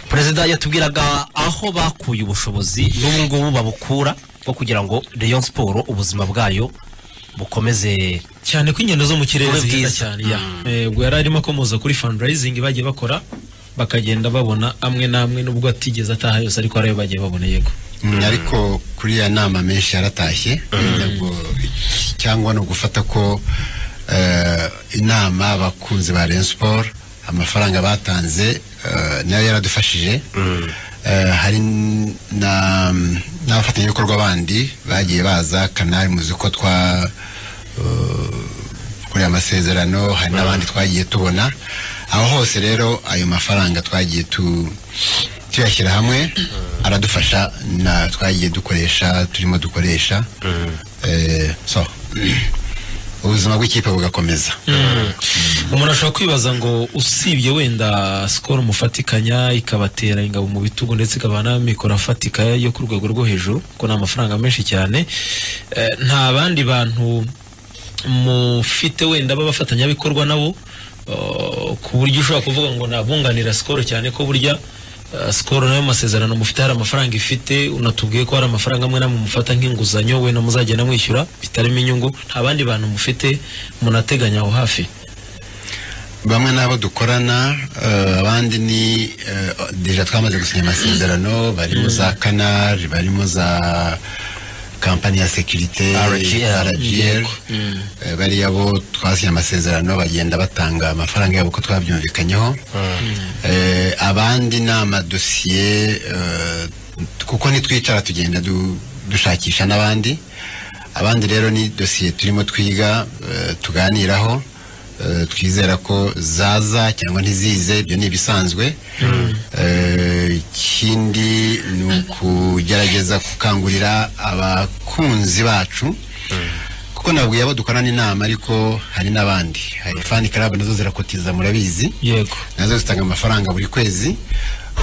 perezida yatubwiraga aho bakuye ubushobozi n'ubu ngubu babukura bwo kugira ngo reyo siporo ubuzima bwayo bukomeze cyane ko ingendo zo mu kirere Bube zihenda bwiza. cyane ya ubwo yari arimo akomoza kuri fundraising bagiye bakora bakagenda babona amwe n'amwe nubwo atigeze ataha yose ariko hari ayo bagiye babona yego Mm, ariko kuri ya nama menshi yaratashye Ntabwo- cyangwa ni ugufata ko eh, inama abakunzi ba Rayon Sport amafaranga batanze eh, nayo yaradufashije Eh, hari n- na n'abafatanyabikorwa bandi bagiye baza kanari muzi ko twa kuri amasezerano hari n'abandi twagiye tubona aho hose rero ayo mafaranga twagiye tu- tuyashyira hamwe aradufasha na twagiye dukoresha turimo dukoresha Eh, so ubuzima bw'ikipe bugakomeza umuntu ashobora kwibaza ngo usibye wenda sikoro umufatikanya ikabatera ingabo mu bitugu ndetse ikabaha n'amikoro afatika yo ku rwego rwo hejuru kuko ni amafaranga menshi cyane Eh, nta bandi bantu mufite wenda b'abafatanyabikorwa nabo eh, ku buryo ushobora kuvuga ngo nabunganira sikoro cyane ko burya eh, sikoro nayo masezerano mufite hari amafaranga ifite unatubwiye ko hari amafaranga amwe namwe mufata nk'inguzanyo wenda muzagenda mwishyura bitarimo inyungu nta bandi bantu mufite munateganya aho hafi bamwe n'abo dukorana eh, abandi ni eh, deja twamaze gusinya amasezerano barimo za canal barimo za kampani ya sekirite RGL. RGL. Eh, bariya bo twasinya amasezerano bagenda batanga amafaranga yabo ko twabyumvikanyeho Eh, abandi ni amadosiye eh, kuko nitwicara tugenda du- dushakisha n'abandi abandi rero ni dosiye turimo twiga eh, tuganiraho eh, twizera ko zaza cyangwa ntizize ibyo ni ibisanzwe Eh, ikindi ni ukugerageza gukangurira abakunzi bacu kuko nabwiye abo dukorana inama ariko hari n'abandi hari fani karabu nazo zirakotiza murabizi yego nazo zitanga amafaranga buri kwezi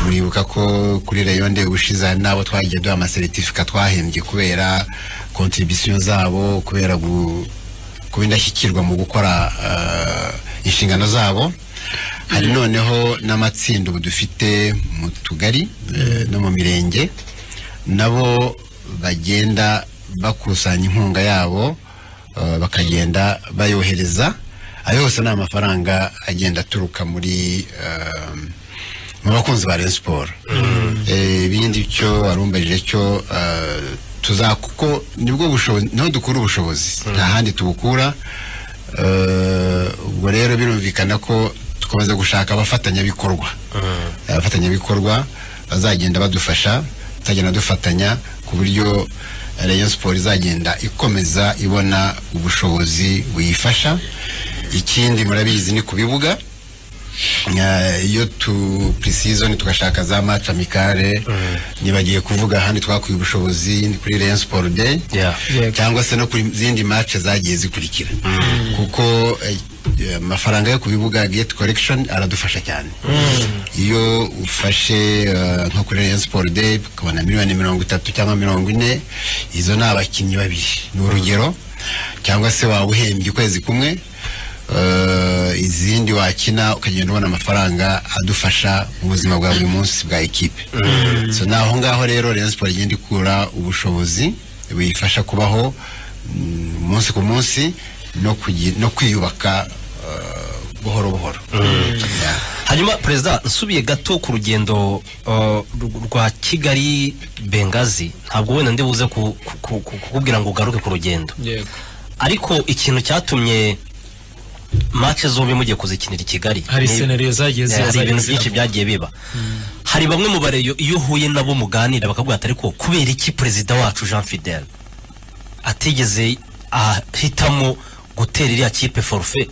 muribuka ko kuri rayonde ubushize hari n'abo twagiye duha amasertifika twahembye kubera kontribisiyo zabo kubera gu- kuba indashyikirwa mu gukora eh, inshingano zabo hari noneho n'amatsinda ubu dufite mu tugari eh, no mu mirenge nabo bagenda bakusanya inkunga yabo eh, bakagenda bayohereza ayo yose ni amafaranga agenda aturuka muri ehm, mu bakunzi ba Rayon Sport Eh, ibindi cyo warumbajije cyo eh, tuza kuko nibwo bushobozi niho dukura ubushobozi nta handi tubukura Eh, ubwo rero birumvikana ko dukomeza gushaka abafatanyabikorwa abafatanyabikorwa bazagenda badufasha tuzagenda dufatanya ku buryo Rayon Sport izagenda ikomeza ibona ubushobozi buyifasha ikindi murabizi ni ku bibuga Eh, iyo tu pre-season tugashaka za match amicale nibagiye kuvuga ahandi twakuye ubushobozi ni kuri Rayon Sport Day Yeah. Yego. cyangwa se no ku zindi match zagiye zikurikira kuko eh, eh, amafaranga yo ku bibuga gate collection aradufasha cyane iyo ufashe eh, nko kuri Rayon Sport Day ukabona miliyoni mirongo itatu cyangwa mirongo ine izo ni abakinnyi babiri ni urugero cyangwa se waba uhembye ukwezi kumwe eh, izindi wakina ukagenda ubona amafaranga adufasha mu buzima bwa buri munsi bwa ekipe so ni aho ngaho rero Rayon Sport igenda ikura ubushobozi buyifasha kubaho mm, umunsi ku munsi no kugi- no kwiyubaka eh, buhoro buhoro Yeah. hanyuma perezida nsubiye gato ku rugendo uh, rw- rwa kigali bengazi ntabwo wenda ndibuze ku- ku- ku- ku- kukubwira ngo ugaruke ku rugendo yego ariko ikintu cyatumye mace zombi mugiye kuzikinira i kigali hari ni- seneriyo zagiye Eh, hari ziba ibintu byinshi byagiye biba hari bamwe mu bareyo iyo uhuye nabo muganira bakavuga ati ariko kubera iki perezida wacu jean fidel atigeze ahitamo gutera iriya kipe forufe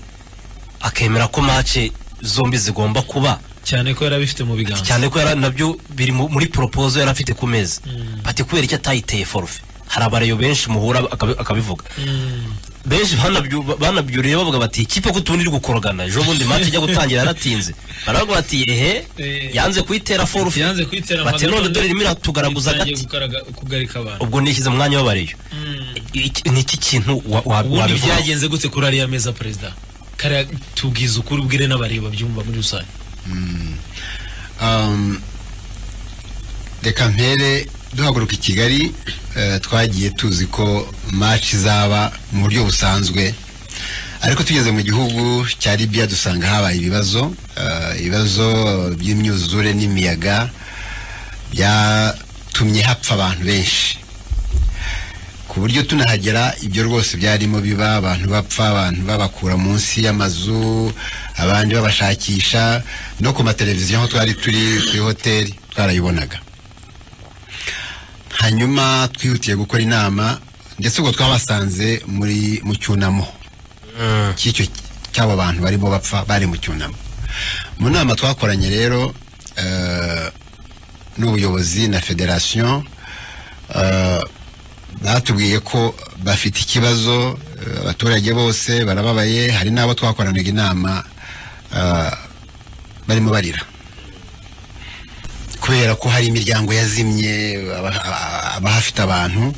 akemera ko mace zombi zigomba kuba cyane ko yari abifite mu biganza cyane ko yari nabyo biri mu- muri propozo yari afite ku meza bati kubera icyo atayiteye forufe hari abareyo benshi muhura akabi- akabivuga benshi banabyu- banabyuriye bavuga bati ikipe ko tubundi iri gukorogana ejo bundi match ijya gutangira yaratinze baravuga bati ehe Eh, yanze kuyitera forufe yanze kuyitera bati none dore irimo iratugaraguza yagiye agati kugarika abantu ubwo nishyize mu mwanya w'abareyo Iki- ni iki kintu wa- wa- ubundi wabivugaho? byagenze gute kuri ariya meza perezida kariya tubwiza ukuri ubwire n'abareba babyumva muri rusange Um, reka mpere duhaguruka i kigali eh, twagiye tuzi ko match izaba mu buryo busanzwe ariko tugeze mu gihugu cya libya dusanga habaye ibibazo eh, ibibazo by'imyuzure n'imiyaga byatumye hapfa abantu benshi ku buryo tunahagera ibyo rwose byarimo biba abantu bapfa abantu babakura munsi y'amazu abandi babashakisha no ku mateleviziyo aho twari turi kuri hoteli twarayibonaga hanyuma twihutiye gukora inama ndetse ubwo twabasanze muri mu cyunamo cy'icyo cy'abo bantu barimo bapfa bari mu cyunamo mu nama twakoranye rero eh, n'ubuyobozi na federasiyo eh, batubwiye ko bafite ikibazo eh, abaturage bose barababaye hari n'abo twakoranaga inama eh, barimo barira kubera ko hari imiryango yazimye aba- aba- abahafite abantu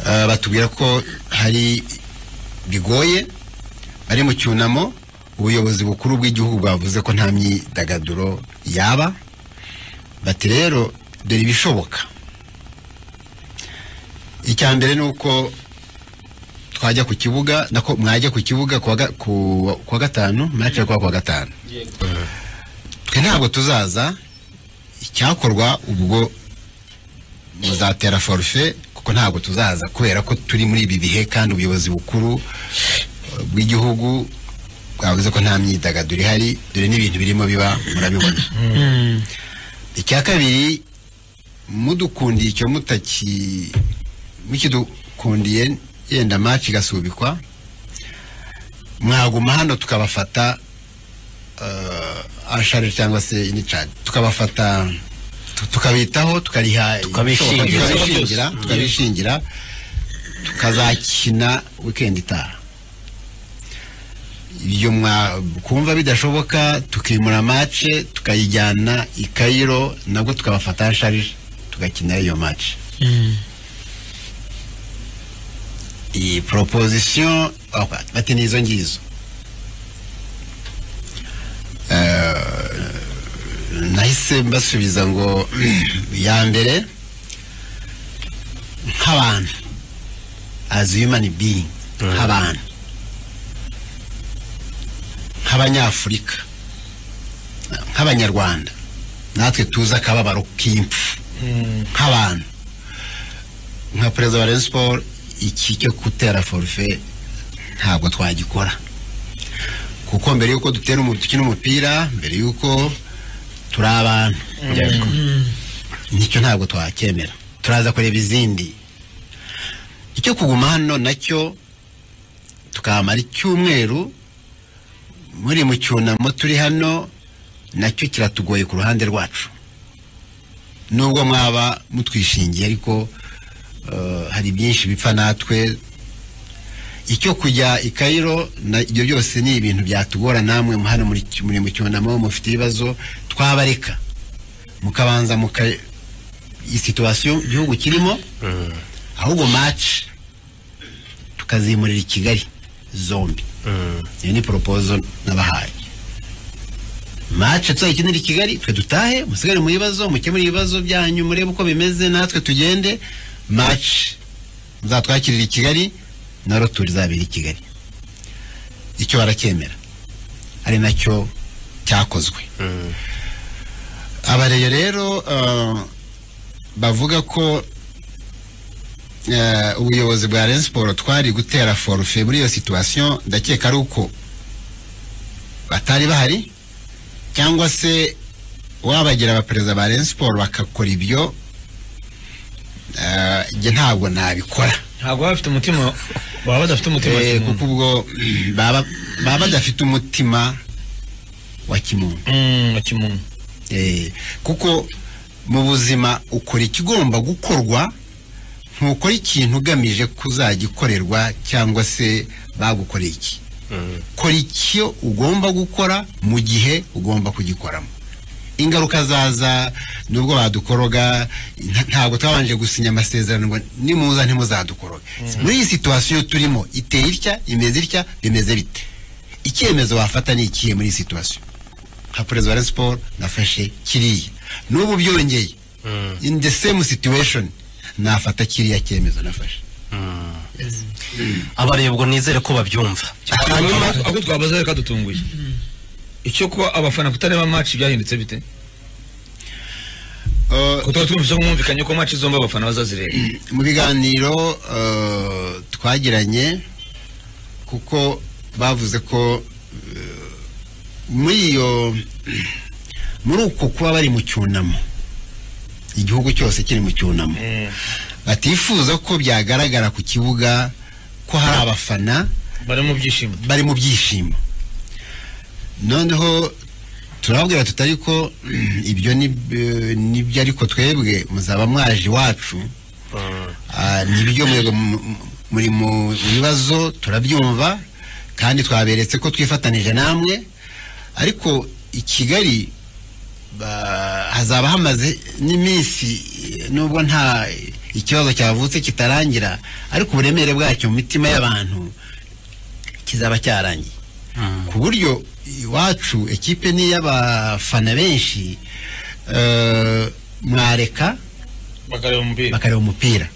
eh, batubwira ko hari bigoye bari mu cyunamo ubuyobozi bukuru bw'igihugu bwavuze ko nta myidagaduro yaba bati rero dore ibishoboka icya mbere ni uko twajya ku kibuga nako mwajya ku kibuga kuwa ga- ku- kuwa gatanu match kuwa kuwa gatanu twe ntabwo tuzaza icyakorwa ubwo muzatera forfe kuko ntabwo tuzaza kubera ko turi muri ibi bihe kandi ubuyobozi bukuru eh, bw'igihugu bwavuze ko nta myidagaduro ihari dore n'ibintu birimo biba murabibona icya kabiri mudukundiye icyo mutaki mukidukundiye yenda match igasubikwa mwaguma hano tukabafata uh, ashare cyangwa se inichad tukabafata tu- tukabitaho tukariha Tukabishingira. ibishoboka, tukabishingira tukabishingira tukazakina weekend itaha ibyo mwa kumva bidashoboka tukimura mace tukayijyana i Cairo nabwo tukabafata sharije tugakina iyo mace iyi proposition oh, bati ni izo ngizo Eh, nahise mbasubiza ngo ya mbere nk'abantu as human being nk'abantu nk'abanyafurika nk'abanyarwanda natwe tuzi akababaro k'impfu nk'abantu nka perezida wa Rayon Sport iki cyo gutera forfe ntabwo twagikora kuko mbere y'uko dutera umu- dukina umupira mbere y'uko turi abantu nicyo ntabwo twakemera turaza kureba izindi icyo kuguma hano nacyo tukamara icyumweru muri mu cyunamo turi hano nacyo kiratugoye ku ruhande rwacu nubwo mwaba mutwishingiye ariko eh, hari byinshi bipfa natwe icyo kujya i Cairo na ibyo byose ni ibintu byatugora namwe mu- hano muri ki- muri mu cyunamo mufite ibibazo twabareka mukabanza muka situwasiyo igihugu kirimo ahubwo match tukazimurira i Kigali zombi iyo ni poropozo nabahaye mace tuzayikinira i kigali twe dutahe musigare mu bibazo mukemure ibibazo byanyu murebe uko bimeze natwe tugende mace muzatwakirira i kigali na roturi izabera i kigali icyo baracyemera ari nacyo cyakozwe abareyo rero eh, bavuga ko eh, ubuyobozi bwa Rayon Sport twari gutera forfe muri iyo situation ndakeka ari uko batari bahari cyangwa se wabagira abaperezida ba Rayon Sport bakakora ibyo eh, njye ntabwo nabikora ntabwo baba bafite umutima baba badafite umutima wa Eh, kimuntu kuko ubwo mm, baba baba badafite umutima wa kimuntu Mm, wa kimuntu Eh, kuko mu buzima ukora ikigomba gukorwa ntukora ikintu ugamije kuzagikorerwa cyangwa se bagukoreye iki kora icyo ugomba gukora mu gihe ugomba kugikoramo ingaruka zaza nubwo badukoroga nta- ntabwo twabanje gusinya amasezerano ngo nimuza ntimuzadukoroge muri iyi situwasiyo turimo iteye itya imeze itya bimeze bite icyemezo wafata ni ikihe muri iyi situwasiyo nka perezida wa Rayon Sport nafashe kiriya n'ubu byongeye in the same situation nafata kiriya cyemezo nafashe abareba ubwo nizere ko babyumva hanyuma ahubwo twabaza reka dutunguye icyo kuba abafana kutareba match byahindutse bite Uh, kuko tuba twumvise ko mwumvikanye ko match zombi abafana bazazireba mu biganiro uh, twagiranye kuko bavuze ko uh, muri iyo muri uko kuba bari mu cyunamo igihugu cyose kiri mu cyunamo batifuza ko byagaragara ku kibuga ko hari abafana bari mu byishimo bari mu byishimo noneho turababwira tutari ko ibyo ni eh, nibyo ariko twebwe muzaba mwaje iwacu Ah, nibyo mwebwe mu- mu- muri mu bibazo turabyumva kandi twaberetse ko twifatanije namwe ariko i kigali ba- hazaba hamaze n'iminsi eh, nubwo nta ikibazo cyavutse kitarangira ariko uburemere bwacyo mu mitima y'abantu kizaba cyarangiye ku buryo iwacu ekipe ni iy'abafana benshi eh, mwareka bakareba umupira bakareba umupira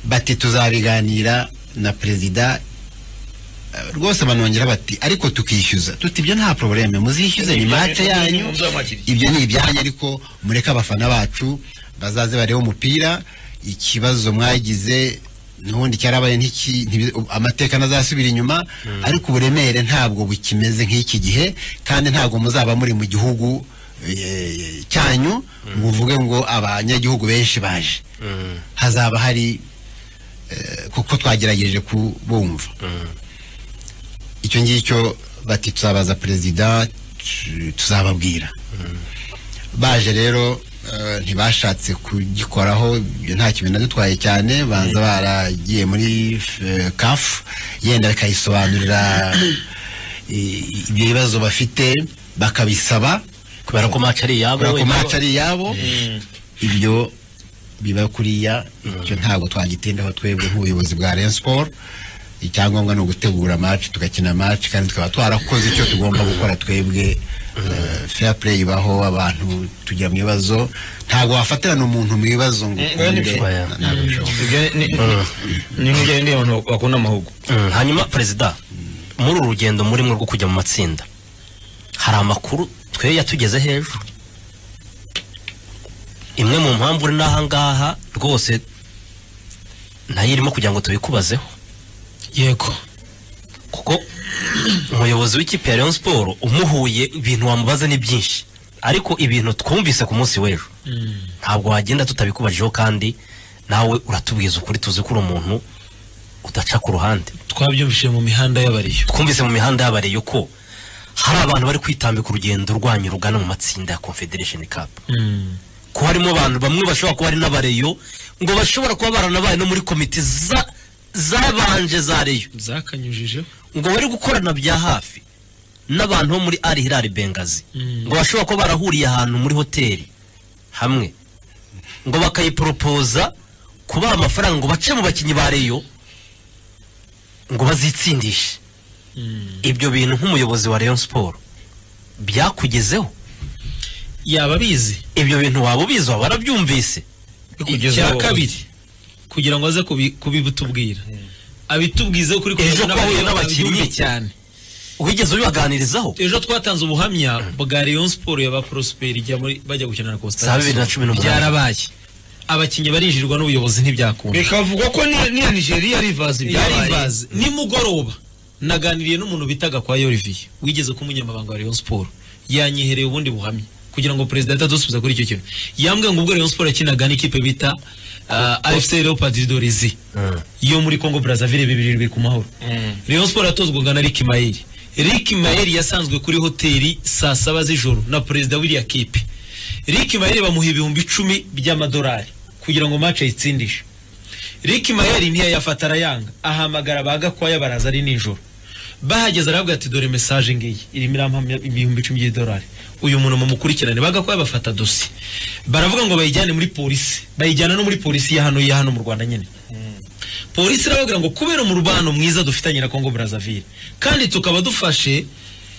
bati tuzabiganira na perezida Eh, rwose banongera bati ariko tukishyuza tuti ibyo nta probleme muzishyuze ni mace yanyu ibyo ni ibyanyu ariko mureke abafana bacu bazaze barebe umupira ikibazo mwagize n'ubundi cyarabaye ntiki ntibi- amateka ntazasubira inyuma ariko uburemere ntabwo bukimeze nk'iki gihe kandi ntabwo muzaba muri mu gihugu eh, cyanyu ngo uvuge ngo abanyagihugu benshi baje hazaba hari eh, kuko twagerageje kubumva icyo ngicyo bati tuzabaza perezida tu- tuzababwira baje rero eh, ntibashatse kugikoraho ibyo nta kintu nadutwaye cyane banza baragiye muri eh, kafu yenda bakayisobanurira i- ibyo bibazo bafite bakabisaba kubera ko mace ari iyabo kubera ko wenda match ari iyabo ibyo biba kuriya icyo ntabwo twagitindaho twebwe nk'ubuyobozi bwa Rayon Sport icyangombwa ni ugutegura match tugakina match kandi tukaba twarakoze icyo tugomba gukora twebwe Eh, fair play ibaho abantu tujya mu bibazo ntabwo wafatirana umuntu mu bibazo ngo Mm, oya, ni ukunde, oya. na- ntabwo bishoboka. ibyo ni nk'ibyo ni abantu bakunda amahugu Mm, hanyuma perezida muri uru rugendo murimo rwo kujya mu matsinda hari amakuru twe yatugeze hejuru imwe mu mpamvu uri n'ahangaha rwose nayo irimo kugira ngo tubikubazeho yego kuko umuyobozi w'ikipe ya Rayon Sport umuhuye ibintu wamubaza ni byinshi ariko ibintu twumvise ku munsi w'ejo ntabwo wagenda tutabikubajeho kandi nawe uratubwiza ukuri tuzi ko uri umuntu udaca ku ruhande twabyumvishije mu mihanda y'abariyo twumvise mu mihanda y'abareyo ko hari abantu bari kwitambika urugendo rwanyu rugana mu matsinda ya confederation cup ko harimo abantu bamwe bashobora kuba ari n'abareyo ngo bashobora kuba baranabaye no muri komite za- zabanje za reyo zakanyujijeho ngo bari gukorana bya hafi n'abantu bo muri ari hilali bengazi Mm. ngo bashobora kuba barahuriye ahantu muri hoteli hamwe ngo bakayiporopoza kubaha amafaranga ngo bace mu bakinnyi ba reyo ngo bazitsindishe ibyo bintu nk'umuyobozi wa Rayon Sport byakugezeho yaba abizi ibyo bintu waba ubizi waba warabyumvise Kugeza icya ubu. kabiri kugira ngo aze kubi- kubibutubwira abitubwize kuri Ejo ko ahuye n'abakinnyi. babyumve cyane wigeze ubibaganirizaho ejo twatanze ubuhamya bwa Rayon Sport ya ba Prosper ijya muri bajya gukina na Costa Saa bibiri na cumi n'umunani. byarabaye abakinnyi barinjirirwa n'ubuyobozi ntibyakunda bikavugwa ko n'iya nigeria rivazi byabaye Yaribaze nimugoroba naganiriye n'umuntu bitaga kwa Olivier wigeze ku munyamabanga wa Rayon Sport yanyihereye ubundi buhamya kugira ngo perezida atadusubiza kuri icyo kintu yambwiye ngo ubwo Rayon Sport yakinaga n'ikipe bita uh, AFC Leopards d'Orizi yo muri Congo Brazzaville bibiri irindwi ku mahoro Rayon Sport yatozwaga na Rick Mayeri Rick Mayeri yasanzwe kuri hoteli saa saba z'ijoro na perezida w'iriya kipe Rick Mayeri bamuha ibihumbi icumi by'amadolari kugira ngo match ayitsindishe Rick Mayeri ntiyayafata arayanga ahamagara ba Gakwaya baraza ari nijoro bahageze aravuga ati dore message ngiyi irimo irampamya ibihumbi icumi by'idolari uyu muntu mumukurikirane bagakwaya bafata dosi baravuga ngo bayijyane muri polisi bayijyana no muri polisi ya hano ya hano mu Rwanda nyine polisi irababwira ngo kubera umubano mwiza dufitanye na Congo Brazzaville kandi tukaba dufashe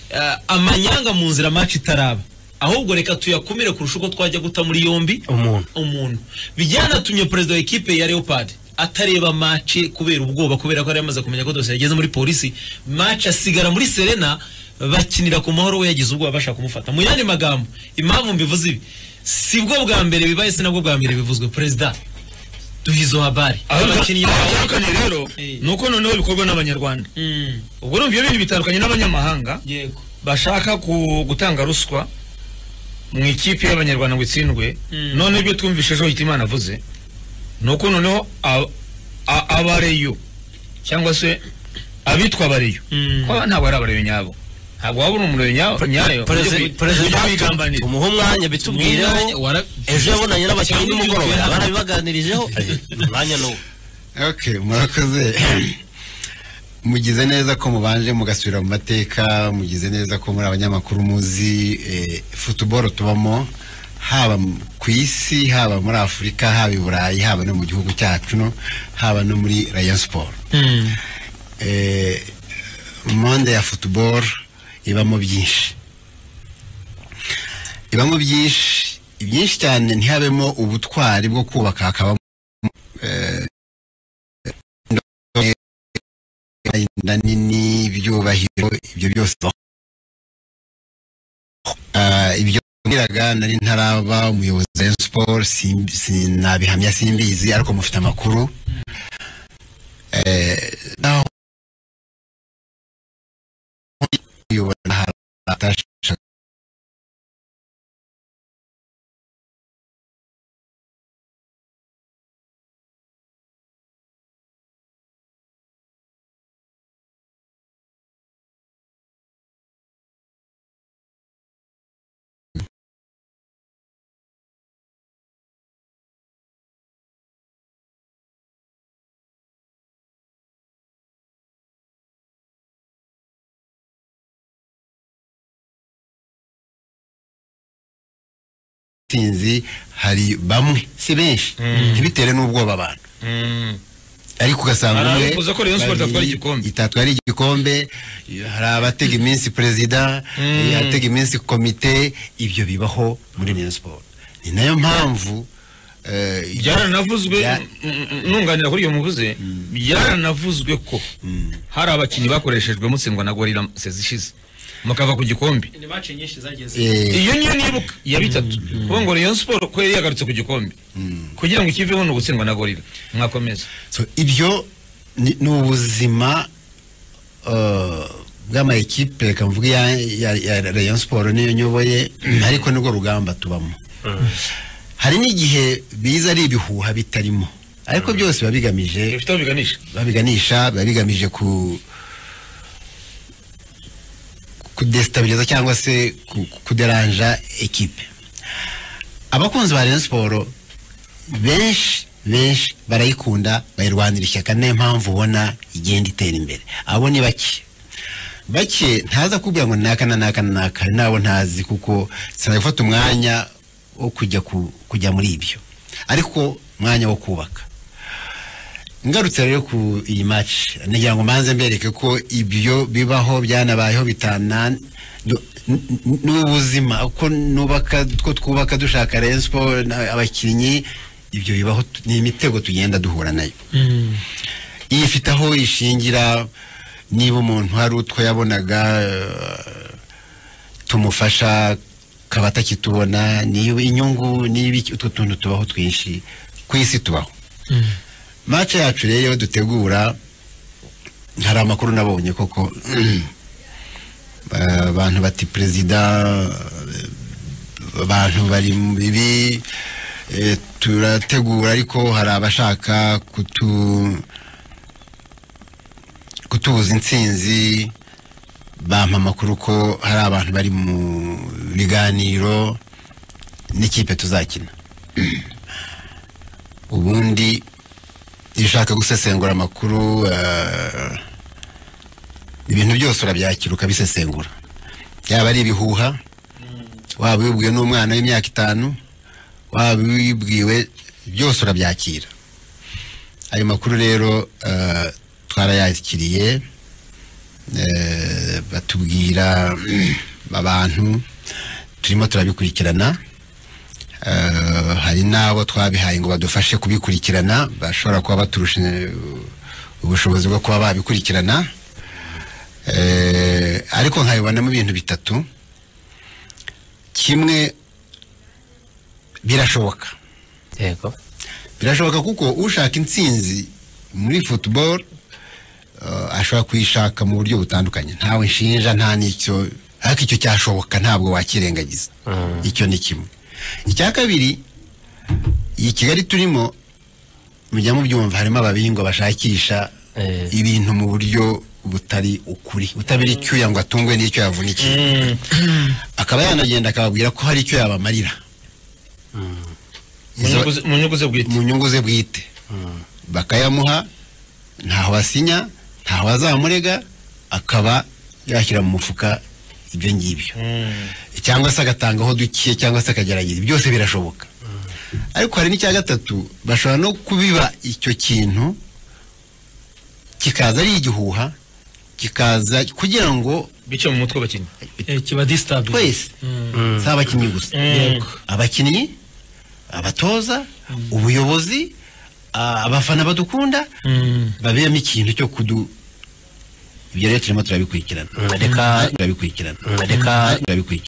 eh, amanyanga mu nzira match itaraba ahubwo reka tuyakumire kurusha uko twajya guta muri yombi Umuntu. umuntu bijyanatumye perezida wa ekipe ya leopard atareba mace kubera ubwoba kubera ko yari yamaze kumenya ko dosiye yageze muri polisi mace asigara muri serena bakinira ku mahoro we yagize ubwoba bashaka kumufata mu yandi magambo impamvu mbivuze ibi si bwo bwa mbere bibaye si nabwo bwa mbere bivuzwe perezida duhizo habari aho abakinnyi bawe bitandukanye rero Eh. ni uko noneho bikorwa n'abanyarwanda Mm, ubwo urumva iyo bintu bitandukanye n'abanyamahanga yego bashaka ku- gutanga ruswa mu ikipe y'abanyarwanda ngo itsindwe Mm. none ibyo twumvise ejo hitimana avuze ni uko noneho a- a- abareyo cyangwa se abitwa abareyo Mm. ko ntabwo ari abareyo nyabo ntabwo waba uri umureyo nyayo nyayo Perezida- perezida wigambanira tumuhe umwanya bitubwireho Wara- ejo yabonanye n'abakinnyi Cyangwa nimugoroba ibyo- barabibaganirijeho Eh, umwanya ni uwo okay murakoze mugize neza ko mubanje mugasubira mu mateka mugize neza ko muri abanyamakuru muzi eh, football tubamo haba m- ku isi haba muri afurika haba i burayi haba no mu gihugu cyacu no haba no muri rayon sport Mm. eh, monde ya football ibamo byinshi ibamo byinshi ibyinshi cyane ntihabemo ubutwari bwo kubaka hakabamo eh, inda nini ibyubahiro ibyo byose Ah, ibyo nabwiraga nari ntaraba umuyobozi wa Rayon Sports simbi- sinabihamya simbizi ariko mufite amakuru eh, naho kuyobora hari abatashoboye intsinzi hari bamwe si benshi ntibitere n'ubwoba abantu Mm. ariko ugasanga Hari umwe abifuza ko Rayon Sports babiri, itatwara igikombe. itatwara igikombe hari abatega iminsi perezida eh, atega iminsi komite ibyo bibaho muri Rayon Sports ni nayo mpamvu eh, byaranavuzwe bya- n- n- nunganira kuri iyo muvuze byaranavuzwe ko hari abakinnyi bakoreshejwe mutsindwa na gorira sezishize mukava ku gikombe ni mace nyinshi zageze eh, iyo niyo nibuka ya bitatu kuko ngo Rayon Sport ko yari yagarutse ku gikombe kugira ngo ikiveho ni ugutsindwa na gorira mwakomeza so ibyo ni ni ubuzima eh, bw'amayikipe reka mvuge ya, ya, ya Rayon Sport niyo nyoboye ariko nibwo rugamba tubamo hari n'igihe biza ari ibihuha bitarimo ariko byose biba bigamije bifite aho biganisha babiganisha biba bigamije ku kudestabiliza cyangwa se ku- ku- kuderanja ekipe abakunzi ba Rayon Sport benshi benshi barayikunda bayirwanira ishyaka niyo mpamvu ubona igenda itera imbere abo ni bake bake ntaza kubwira ngo naka na naka na naka hari n'abo ntazi kuko sinari gufata umwanya wo kujya ku- kujya muri ibyo ariko umwanya wo kubaka ngarutse rero ku iyi match nagira ngo mbanze mbereke ko ibyo bibaho byanabayeho bitana n'ubuzima uko nubaka ko twubaka dushaka Rayon Sport na- abakinnyi ibyo bibaho tu- ni imitego tugenda duhura nayo iyi ifite aho ishingira niba umuntu hari utwo yabonaga eh, tumufasha akaba atakitubona niba inyungu niba iki- utwo tuntu tubaho twinshi ku isi tubaho mace yacu rero iyo dutegura hari amakuru nabonye koko ba- abantu bati perezida eh, abantu bari mu bibi eh, turategura ariko hari abashaka kutu kutubuza intsinzi bampa amakuru ko hari abantu bari mu biganiro n'ikipe tuzakina ubundi iyo ushaka gusesengura amakuru eh, ibintu byose urabyakira ukabisesengura yaba ari ibihuha waba wibwiwe n'umwana w'imyaka itanu waba wibwiwe byose urabyakira ayo makuru rero eh, twarayakiriye eh, batubwira abantu turimo turabikurikirana Eh, hari n'abo twabihaye ngo badufashe kubikurikirana bashobora kuba baturusha eh, ubushobozi bwo kuba babikurikirana Eh, ariko nkabibonamo ibintu bitatu kimwe birashoboka yego birashoboka kuko ushaka intsinzi muri football eh, ashobora kuyishaka mu buryo butandukanye ntawe nshinja nta n'icyo ariko icyo cyashoboka ntabwo wakirengagiza icyo ni kimwe icya kabiri iyi kigali turimo mujya mubyumva harimo ababingwa bashakisha Eh. ibintu mu buryo butari ukuri utabira icyuya ngo atungwe n'icyo yavunikiye akaba yanagenda akababwira ko hari icyo yabamarira mu nyungu ze- mu nyungu ze bwite mu nyungu ze bwite bakayamuha ntaho asinya ntaho azamurega akaba yashyira mu mufuka ibyo ngibyo cyangwa se agatangaho duke cyangwa se akagerageza byose birashoboka ariko hari n'icya gatatu bashobora no kubiba icyo kintu kikaza ari igihuha kikaza kugira ngo bice mu mutwe abakinnyi Eh, kiba disitarabu twese si abakinnyi gusa Yego. abakinnyi abatoza ubuyobozi a- abafana badukunda babemo ikintu cyo kudu ibyo rero turimo turabikurikirana Mm, reka turabikurikirana Mm, reka turabikurikirana